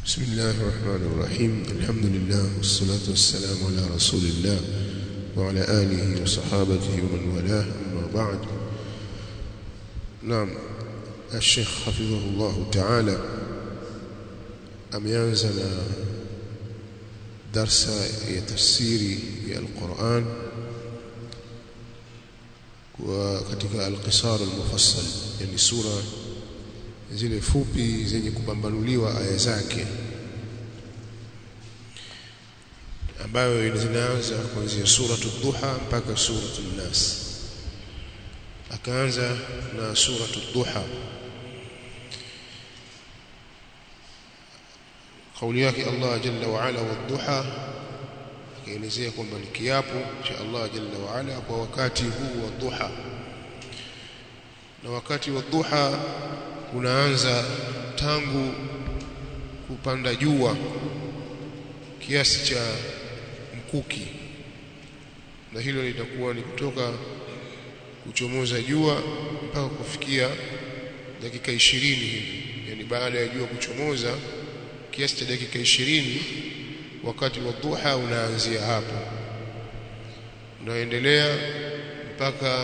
بسم الله الرحمن الرحيم الحمد لله والصلاة والسلام على رسول الله وعلى آله وصحابته ومن والاه أما بعد نعم الشيخ حفظه الله تعالى ameanza na darsa ya tafsiri ya Al-Qur'an kwa katika al-qisar al-mufassal yani sura zile fupi zenye kupambanuliwa aya zake ambayo zinaanza kuanzia suratu duha mpaka suratu nas akaanza na suratu duha kauli yake Allah jalla wa ala wadhuha akaelezea kwamba ni kiapo cha Allah jalla wa ala kwa wakati huu wa duha na wakati wa duha unaanza tangu kupanda jua kiasi cha mkuki na hilo litakuwa ni kutoka kuchomoza jua mpaka kufikia dakika ishirini hivi yani baada ya jua kuchomoza kiasi cha dakika ishirini wakati wa duha unaanzia hapo unaendelea mpaka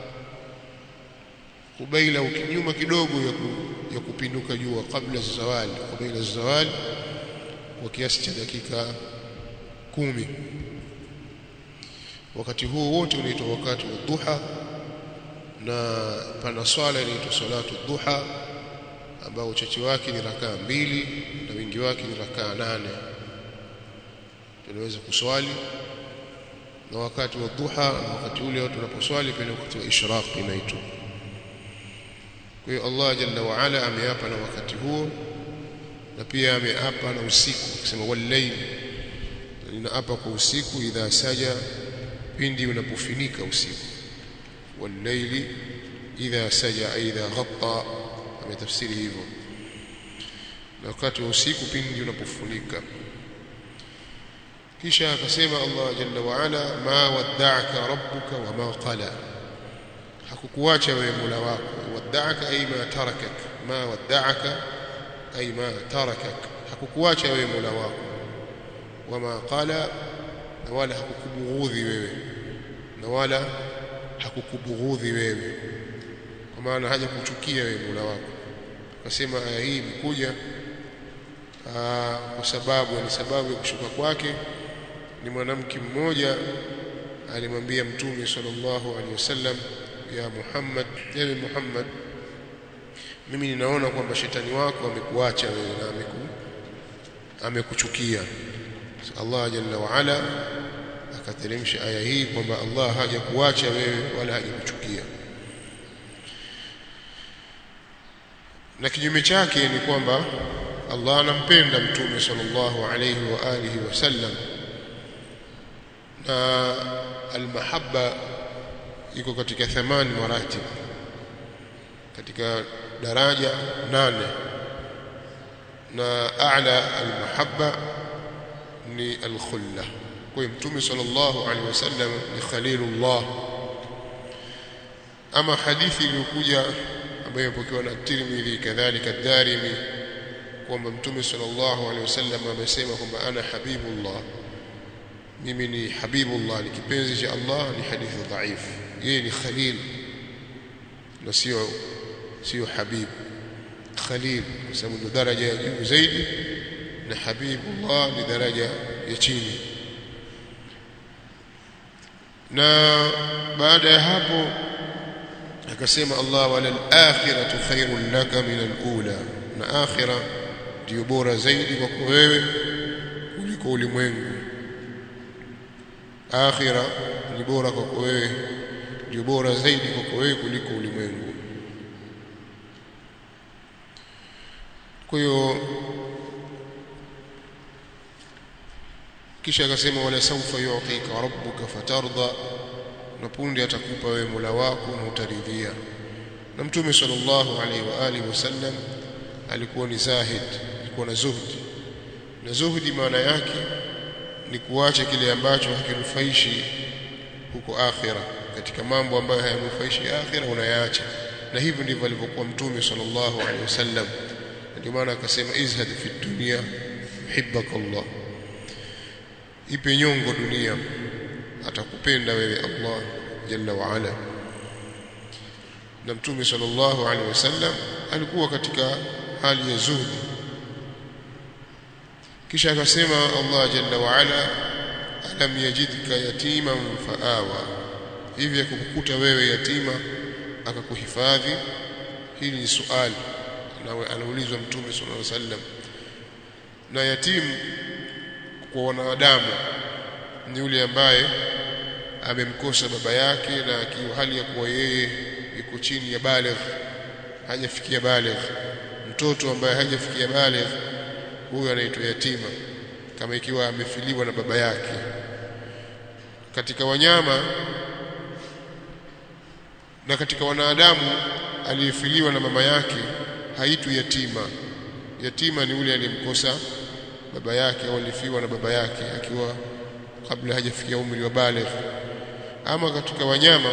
kubaila ukinyuma kidogo ya, ku, ya kupinduka jua kabla zawali kubaila zawali kwa kiasi cha dakika kumi wakati huo wote unaitwa wakati wa duha na pana swala inaitwa salatu duha ambao uchache wake ni rakaa mbili na wingi wake ni rakaa nane tunaweza kuswali na wakati wa duha na wakati ule watu wanaposwali pia wakati wa ishraq inaitwa kwa hiyo Allah jalla wa ala ameapa na wakati huo na pia ameapa na usiku akisema wallayl ninaapa kwa usiku idha saja pindi unapofinika usiku wallayli idha saja idha ghatta ametafsiri hivyo na wakati wa usiku pindi unapofunika kisha akasema Allah jalla wa ala ma wadda'aka rabbuka wa ma qala hakukuacha wewe Mola wako wadda'aka ay ma tarakak ma wadda'aka ay ma tarakak hakukuacha wewe Mola wako wama qala na wala hakukubughudhi wewe na wala hakukubughudhi wewe kwa maana haja kuchukia wewe Mola wako akasema aya hii imekuja kwa sababu ni sababu ya kushuka kwake ni mwanamke mmoja alimwambia mtume sallallahu alaihi wasallam ya Muhammad ewe Muhammad mimi ninaona kwamba shetani wako amekuacha wewe na ameku amekuchukia Allah jalla wa ala akateremsha aya hii kwamba Allah hajakuacha wewe wala hajakuchukia na kinyume chake ni kwamba Allah anampenda mtume sallallahu alayhi wa alihi wasallam na almahabba iko katika thamani maratib katika daraja nane na a'la almahabba ni alkhulla kwa mtume sallallahu alaihi wasallam ni khalilullah ama hadithi iliyokuja ambayo imepokewa na Tirmidhi kadhalika Darimi kwamba mtume sallallahu alaihi wasallam amesema kwamba ana habibullah mimi ni habibullah ni kipenzi cha Allah ni hadithi dhaif yeye ni khalil na sio sio habib khalil kwa sababu ndio daraja ya juu zaidi na habibullah ni daraja ya chini na baada ya hapo akasema Allah wala al-akhiratu khairun laka min al-ula na akhira ndio bora zaidi kwako wewe kuliko ulimwengu akhira ni bora kwako wewe ndio bora zaidi kwako wewe kuliko ulimwengu kwa hiyo kisha akasema wala saufa yu'tika rabbuka fatarda na punde atakupa wewe Mola wako na utaridhia na mtume sallallahu alaihi wa alihi wasallam alikuwa ni zahid alikuwa na zuhdi na zuhdi maana yake ni kuacha kile ambacho hakinufaishi huko akhira katika mambo ambayo hayanufaishi akhira unayaacha na hivyo ndivyo alivyokuwa mtume sallallahu alaihi wasallam ndio maana akasema izhad fi dunya yuhibbaka Allah ipe nyongo dunia atakupenda wewe Allah jalla wa ala na mtume sallallahu alaihi wasallam alikuwa katika hali ya zuhdi kisha akasema Allah jalla wa ala alam yajidka yatiman faawa hivi akukukuta wewe yatima akakuhifadhi hili ni swali anaulizwa mtume sallallahu alaihi wasallam na yatimu kwa wanadamu ni yule ambaye amemkosa baba yake na akiwa hali ya kuwa yeye yuko chini ya baligh hajafikia baligh mtoto ambaye hajafikia baligh huyo anaitwa yatima kama ikiwa amefiliwa na baba yake katika wanyama na katika wanadamu aliyefiliwa na mama yake haitu yatima yatima ni yule aliyemkosa baba yake au alifiwa na baba yake akiwa kabla hajafikia umri wa baligh ama katika wanyama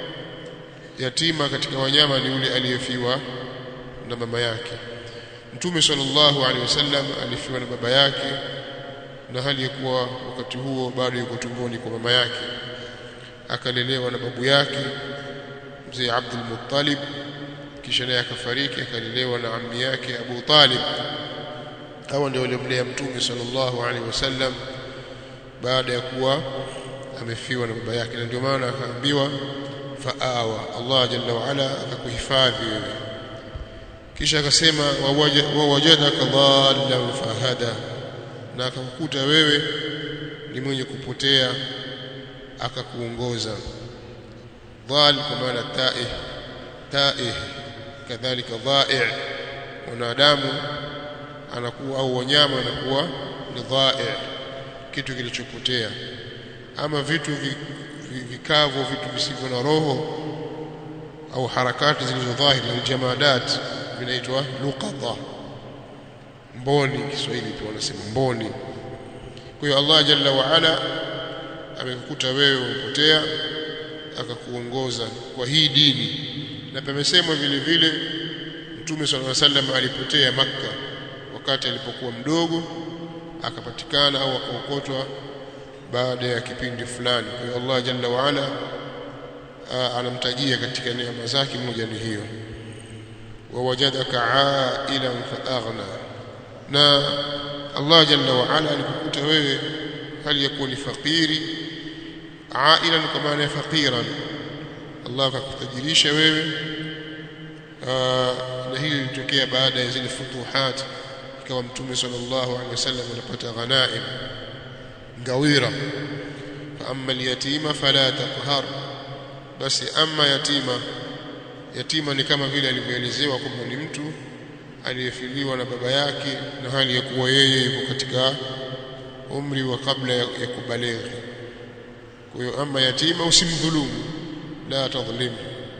yatima katika wanyama ni yule aliyefiwa na mama yake mtume sallallahu alaihi wasallam alifiwa na baba yake na hali ya kuwa wakati huo bado yuko tumboni kwa mama yake akalelewa na babu yake mzee Abdul Muttalib kisha naye akafariki akalelewa na ammi yake Abu Talib hawa ndio waliomlea mtume sallallahu alaihi wasallam baada ya kuwa amefiwa na baba yake na ndio maana akaambiwa faawa Allah jalla wa ala akakuhifadhi wewe kisha akasema wawajadaka dhallan fahada na akakukuta wewe ni mwenye kupotea akakuongoza dhal kwa maana taih taih kadhalika dha'i wanadamu anakuwa au wanyama anakuwa ni dha'i kitu kilichopotea ama vitu vikavyo vitu visivyo na roho au harakati zilizo dhahiri na jamadat vinaitwa luqata mboni Kiswahili pia wanasema mboni kwa hiyo Allah jalla wa ala amekukuta wewe umepotea akakuongoza kwa hii dini na pamesemwa vile vile Mtume صلى الله عليه وسلم alipotea maka wakati alipokuwa mdogo akapatikana au akaokotwa baada ya kipindi fulani kwa hiyo Allah jalla wa ala anamtajia katika neema zake moja ni hiyo wawajadaka ailan faaghna na Allah jalla wa ala alikukuta wewe hali ya kuwa ni fakiri ailan kwa maana ya faqiran Allah akakutajirisha wewe na hili lilitokea baada ya zile futuhat ikawa mtume sallallahu alaihi wasallam anapata ghanaim ngawira fa amma alyatima fala taqhar basi amma yatima yatima ni kama vile alivyoelezewa kwamba ni mtu aliyefiliwa na baba yake na hali ya kuwa yeye yuko katika umri wa kabla ya, ya kubaleghi kwa hiyo ama yatima usimdhulumu la tadhlim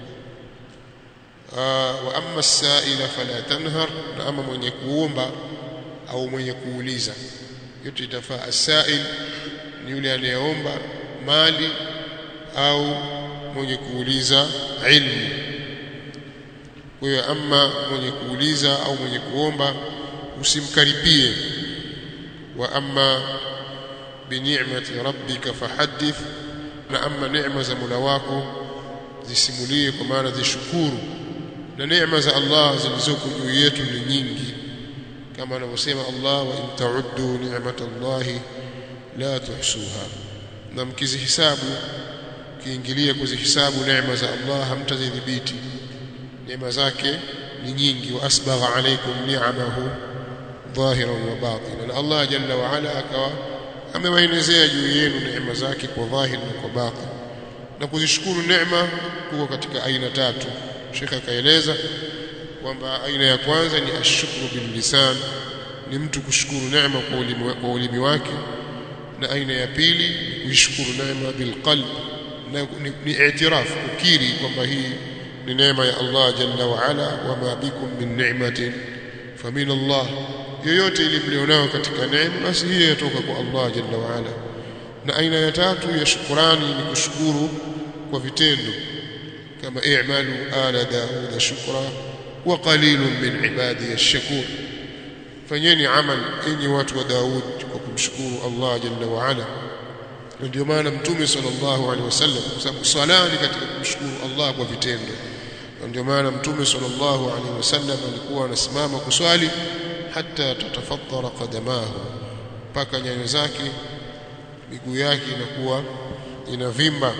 wa amma as-sa'ila fala tanhar na ama mwenye kuomba au mwenye kuuliza yote itafaa as-sa'il ni yule anayeomba mali au mwenye kuuliza ilmu kwa hiyo ama mwenye kuuliza au mwenye kuomba usimkaribie wa amma bini'mati rabbika fahaddith na amma neema za Mola wako zisimulie kwa maana zishukuru na neema za Allah zilizoko juu yetu ni nyingi kama anavyosema Allah wa in ta'uddu ni'matallahi la tuhsuha na mkizihisabu kiingilia kuzihisabu neema za Allah hamtazidhibiti neema zake ni nyingi wa asbagha alaykum ni'amahu dhahiran wa batinan na Allah jalla wa ala akawa amewaelezea juu yenu neema zake kwa dhahir na kwa batin na kuzishukuru neema kuko katika aina tatu Sheikh akaeleza kwamba aina ya kwanza ni ashukuru bil lisan ni mtu kushukuru neema kwa ulimi, kwa ulimi wake na aina ya pili ni kuishukuru neema bil qalb na ni, ni i'tiraf kukiri kwamba hii ni neema ya Allah jalla wa ala wa ma bikum min ni'matin famin Allah yoyote ile mlionao katika neema basi hiyo yatoka kwa Allah jalla wa ala na aina ya tatu ya shukurani ni kushukuru kwa vitendo kama i'malu ala daud shukra wa qalilun min ibadi ash-shakur fanyeni amal enyi watu wa Daud kwa kumshukuru Allah jalla wa ala ndio maana mtume sallallahu alaihi wasallam kwa sababu swala ni katika kumshukuru Allah kwa vitendo ndio maana mtume sallallahu alaihi wasallam alikuwa anasimama kuswali hata tatafattara qadamahu mpaka nyayo zake miguu yake inakuwa inavimba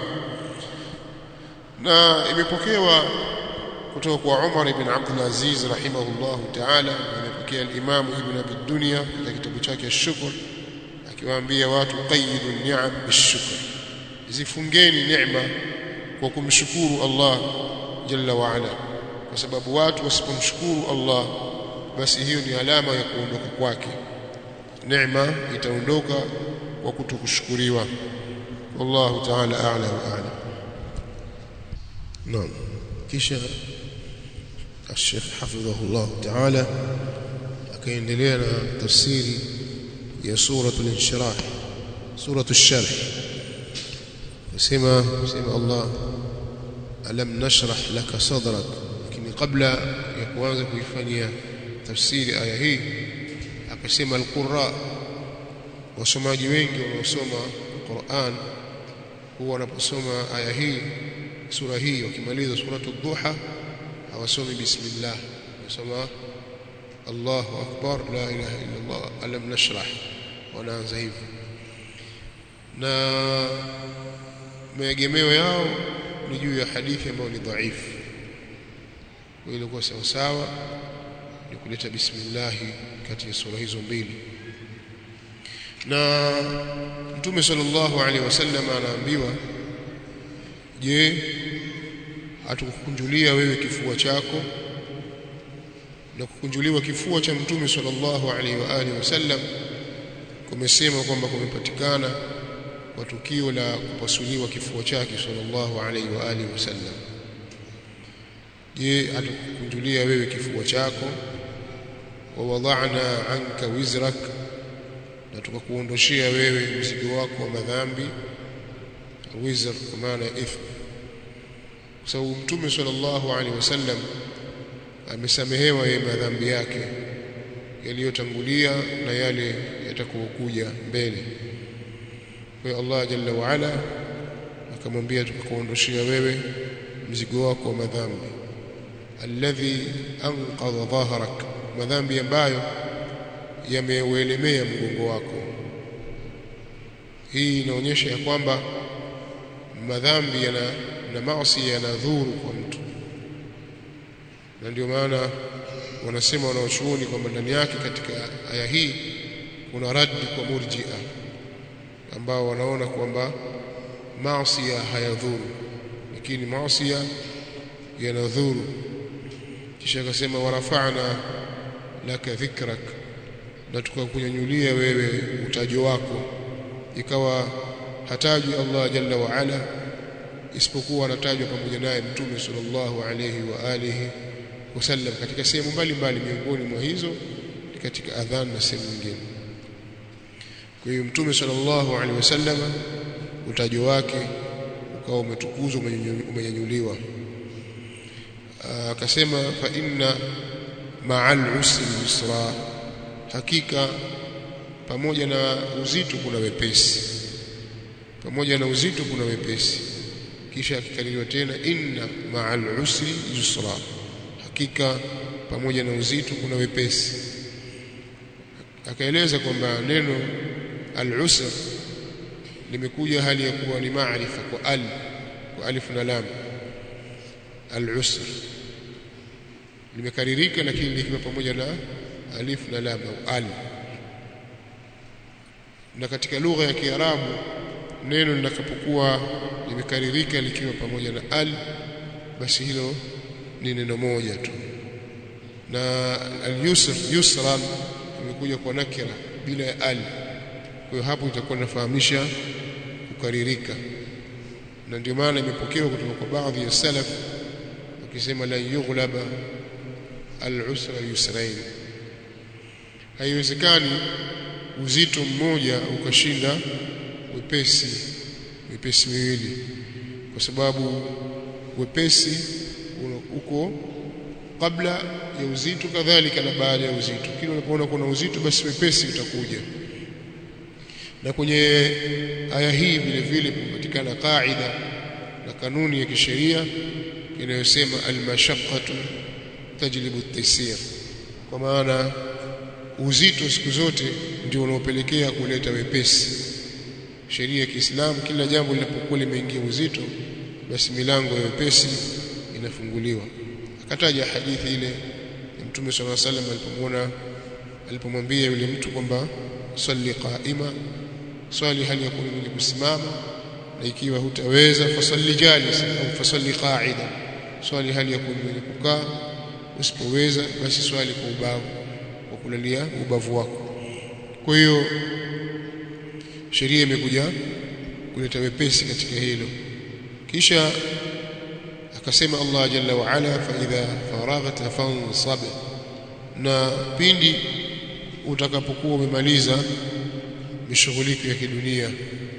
na imepokewa kutoka kwa Umar ibn Abdul Aziz rahimahullahu ta'ala imepokea al-Imam Ibn Abi Dunya katika kitabu chake Ash-Shukr akiwaambia watu qayyidu ni'am bishukr zifungeni neema kwa kumshukuru Allah jalla wa ala kwa sababu watu wasipomshukuru Allah basi hiyo ni alama ya kuondoka kwake neema itaondoka kwa kutokushukuriwa wallahu ta'ala a'la wa a'lam naam kisha الشيخ حفظه الله تعالى akaendelea na tafsiri ya suratul inshirah suratul sharh sema sema Allah alam nashrah laka sadrak lakini kabla ya kuanza kuifanyia tafsiri aya hii akasema alqurra wasomaji wengi wanaosoma Qur'an huwa wanaposoma aya hii sura hii wakimaliza suratul duha hawasomi bismillah wasoma Allahu akbar la ilaha illa Allah alam nashrah wanaanza hivyo na maegemeo yao ni juu ya hadithi ambayo ni dhaifu kwa ile kwa sawa sawa ni kuleta bismillah kati ya sura hizo mbili na Mtume sallallahu alaihi wasallam anaambiwa je hatukukunjulia wewe kifua chako na kukunjuliwa kifua cha Mtume sallallahu alaihi wa alihi wasallam kumesema kwamba kumepatikana kwa tukio la kupasuliwa kifua chake sallallahu alaihi wa alihi wasallam je hatukukunjulia wewe kifua chako wa wada'na anka wizrak na tukakuondoshia wewe mzigo wako wa madhambi wizr kwa maana ya ithm kwa sababu mtume sallallahu alaihi wasallam amesamehewa yeye madhambi yake yaliyotangulia na yale yatakokuja mbele kwa Allah jalla wa ala akamwambia tukakuondoshia wewe mzigo wako wa madhambi alladhi anqadha dhahrak madhambi ambayo yameuelemea mgongo wako hii inaonyesha ya kwamba madhambi yana na maasi yanadhuru kwa mtu na ndio maana wanasema wanaochuoni kwamba ndani yake katika aya hii kuna raddi kwa murjia ambao wanaona kwamba maasi hayadhuru lakini maasi yanadhuru kisha akasema warafa'na laka dhikrak na tukakunyanyulia wewe utajo wako ikawa hatajwi Allah jalla wa ala isipokuwa anatajwa pamoja naye mtume sallallahu alayhi wa alihi wasallam katika sehemu mbalimbali miongoni mwa hizo ni katika adhan na sehemu nyingine kwa hiyo mtume sallallahu alaihi wasallam utajo wake ukawa umetukuzwa umenyanyuliwa akasema fa inna ma'al usri yusra hakika pamoja na uzito kuna wepesi pamoja na uzito kuna wepesi kisha akikaliliwa tena inna ma'al usri yusra hakika pamoja na uzito kuna wepesi akaeleza kwamba neno al-usr limekuja hali ya kuwa ni maarifa kwa al kwa alif na lam al-usr limekaririka lakini likiwa pamoja na alif na lam au al na katika lugha ya Kiarabu neno linakapokuwa limekaririka likiwa pamoja na al basi hilo ni neno moja tu na al-yusr yusran imekuja kwa nakira bila ya al kwa hiyo hapo itakuwa inafahamisha kukaririka na ndio maana imepokewa kutoka kwa baadhi ya salaf wakisema la yughlaba al-usra yusrain haiwezekani uzito mmoja ukashinda wepesi wepesi miwili kwa sababu wepesi uko kabla ya uzito kadhalika na baada ya uzito kile unapoona kuna uzito basi wepesi utakuja na kwenye aya hii vile vile kupatikana kaida na kanuni ya kisheria inayosema almashaqqatu tajlibu at-taysir kwa maana uzito siku zote ndio unaopelekea kuleta wepesi sheria ya Kiislamu kila jambo linapokuwa limeingia uzito basi milango ya wepesi inafunguliwa akataja hadithi ile ya Mtume صلى الله عليه وسلم alipomwona alipomwambia yule mtu kwamba salli qaima swali hali ya mwenye kusimama na ikiwa hutaweza fasalli jalis au fasalli qa'ida swali hali ya mwenye kukaa usipoweza basi swali kwa ubavu kwa kulalia ubavu wako kwa hiyo sheria imekuja kuleta wepesi katika hilo kisha akasema Allah jalla wa ala fa idha faraghta fansab na pindi utakapokuwa umemaliza mishughuliko ya kidunia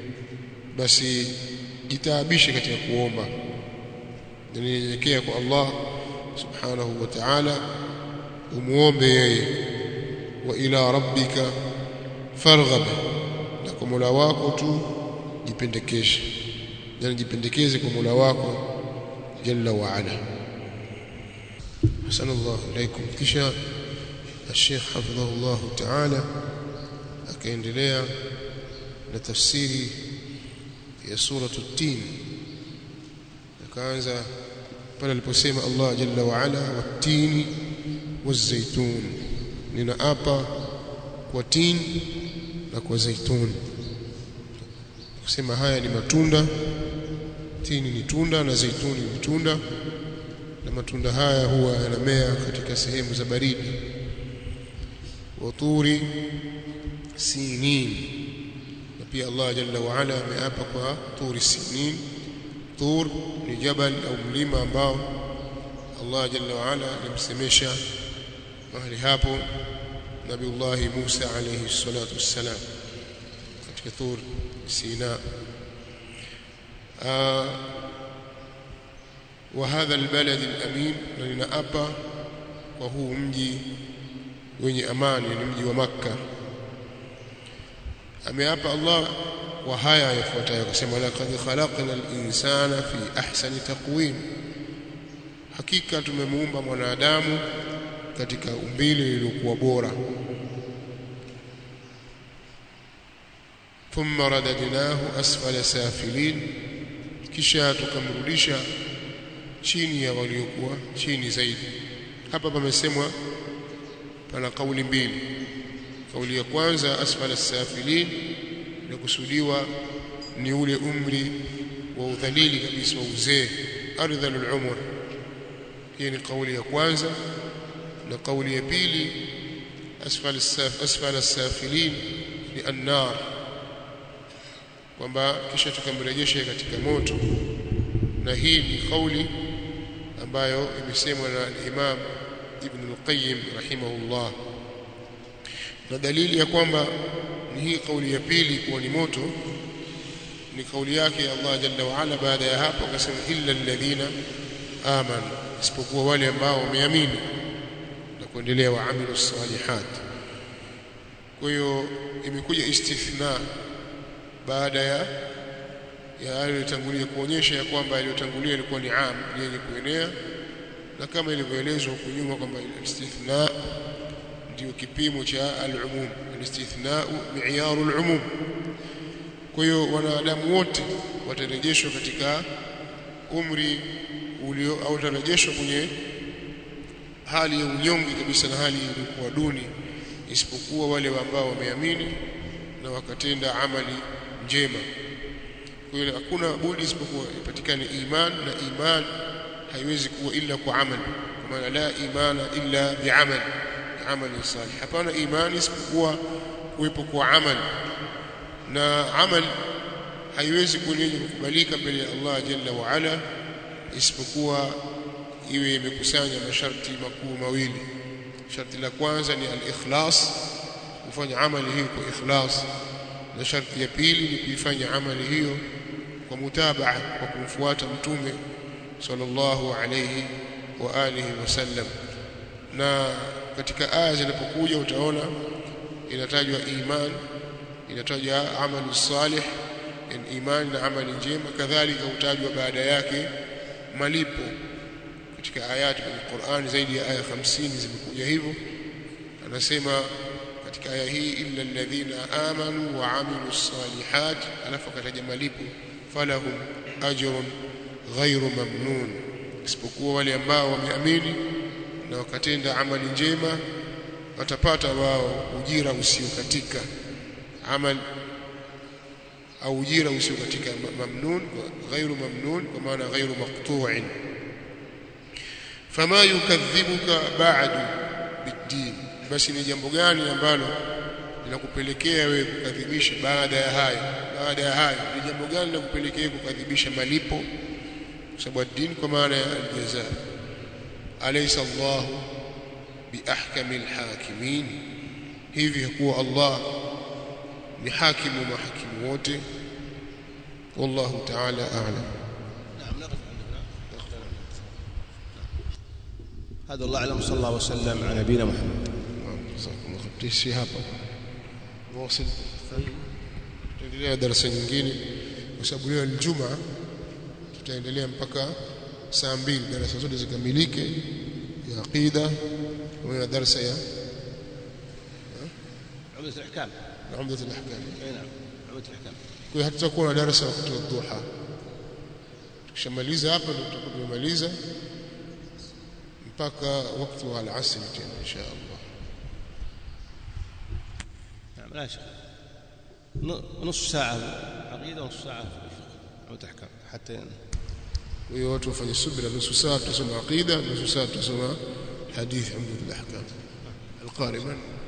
basi jitaabishe katika kuomba nyenyekea kwa Allah subhanahu wa ta'ala umuombe yeye wa ila rabbika farghab na kwa Mola wako tu jipendekeshe yani jipendekeze kwa Mola wako jalla wa ala hasanallahu ilaykum kisha الشيخ حفظه الله تعالى akaendelea na tafsiri ya suratu tin akaanza pale aliposema Allah jalla wa ala watini wazaitun ninaapa kwa tin na kwa zaitun kusema haya ni matunda tini ni tunda na zaituni ni tunda na matunda haya huwa yanamea katika sehemu za baridi waturi sinin na pia Allah jalla wa ala ameapa kwa turi sinin tur ni jabal au mlima ambao Allah jalla wa ala alimsemesha mahali hapo Nabiullah Musa alayhi salatu wassalam katika tur Sina وهذا البلد الأمين لنأبى وهو mji wenye amani ni mji wa Makka ameapa Allah kwa haya yafuatayo akasema laqad khalaqna al-insana fi ahsani taqwim hakika tumemuumba mwanadamu katika umbile lililokuwa bora thumma radadnahu asfala safilin kisha tukamrudisha chini ya waliokuwa chini zaidi hapa pamesemwa pana kauli mbili kauli ya kwanza asfala safilin inakusudiwa ni ule umri wa udhalili kabisa wa uzee ardhalul umr hii ni kauli ya kwanza na kauli ya pili asfala saf asfala safilin ni annar kwamba kisha tukamrejesha katika moto na hii ni kauli ambayo imesemwa na Imam Ibn al-Qayyim rahimahullah na dalili ya kwamba ni hii kauli ya pili kuwa ni moto ni kauli yake Allah jalla wa ala baada ya hapo akasema illa alladhina amanu isipokuwa wale ambao wameamini na kuendelea waamilu salihat kwa hiyo imekuja istithna baada ya ya yaliyotangulia kuonyesha ya kwamba yaliyotangulia ilikuwa ni am yenye kuenea na kama ilivyoelezwa huko nyuma kwamba istithna ndio kipimo cha al-umum al-istithna mi'yaru al-umum kwa hiyo wanadamu wote watarejeshwa katika umri ulio au watarejeshwa kwenye hali ya unyonge kabisa na hali iliyokuwa duni isipokuwa wale ambao wameamini na wakatenda amali njema kwa hiyo hakuna budi isipokuwa ipatikane iman na iman haiwezi kuwa illa kwa amali kwa maana la imana illa bi'amal amali salih hapana imani isipokuwa kuwepo kwa amali na amali haiwezi kuwa yenye kukubalika mbele ya Allah jalla wa ala isipokuwa iwe imekusanya masharti makuu mawili sharti la kwanza ni al-ikhlas kufanya amali hiyo kwa ikhlas na sharti ya pili ni kuifanya amali hiyo kwa mutabaa kwa kumfuata mtume sallallahu alayhi wa alihi wasallam na katika aya zinapokuja utaona inatajwa iman inatajwa amalu salih yani imani na amali njema kadhalika utajwa baada yake malipo katika ayati kwenye Qur'an zaidi ya aya 50 zimekuja hivyo anasema katika aya hii illa alladhina amanu wa amilu salihat alafu akataja malipo falahum ajrun ghairu mamnun isipokuwa wale ambao wameamini na wakatenda amali njema watapata wao ujira usiokatika amal au ujira usiokatika mamnun ghairu mamnun kwa maana ghairu maqtu'in fama yukadhibuka ba'du bid-din basi ni jambo gani ambalo linakupelekea wewe kukadhibisha baada ya hayo baada ya hayo ni jambo gani linakupelekea kukadhibisha malipo kwa sababu din kwa maana ya aljaza alaysa Allah biahkamil hakimin hivi kuwa Allah ni hakimu mahakimu wote wallahu ta'ala a'lam هذا الله اعلم صلى الله وسلم على نبينا محمد tisi hapa mwasil tutaendelea darasa nyingine kwa sababu leo ni juma tutaendelea mpaka saa mbili darasa zote zikamilike ya aqida na darasa ya عمدة الأحكام na umdat al-ahkam أي نعم عمدة الأحكام kwa hiyo hatutakuwa na darasa wakati wa dhuha tukishamaliza hapa ndio tutakuwa tumemaliza mpaka wakati wa al-asr tena insha Allah نعم لا شك ن- نصف ساعة عقيدة ونصف ساعة فقه عمدة الأحكام حتى kwa hiyo watu wafanye subira nusu saa tutasoma aqida nusu saa tutasoma hadithi umdat al-ahkam القارئ من